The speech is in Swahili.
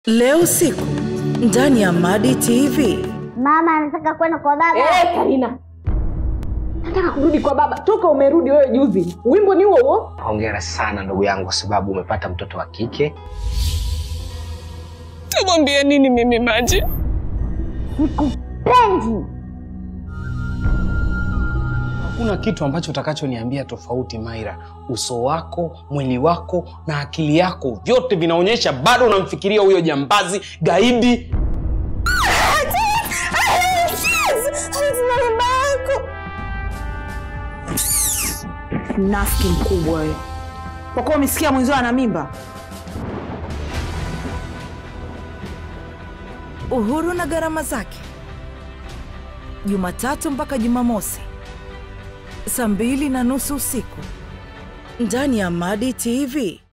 Leo usiku ndani ya Madi TV. Mama anataka kwenda kwa baba. Eh, Karina, nataka kurudi kwa baba. Toka umerudi wewe juzi, wimbo ni huo huo. Hongera sana ndugu yangu, kwa sababu umepata mtoto wa kike. Tumwambie nini mimi Maji? Sikupendi. Hakuna kitu ambacho utakachoniambia tofauti, Maira. Uso wako, mwili wako na akili yako vyote vinaonyesha bado unamfikiria huyo jambazi gaidi. Mnafiki mkubwa wewe, kwa kuwa umesikia mwenzio ana mimba. Uhuru na gharama zake, Jumatatu mpaka Jumamosi saa mbili na nusu usiku ndani ya Madi TV.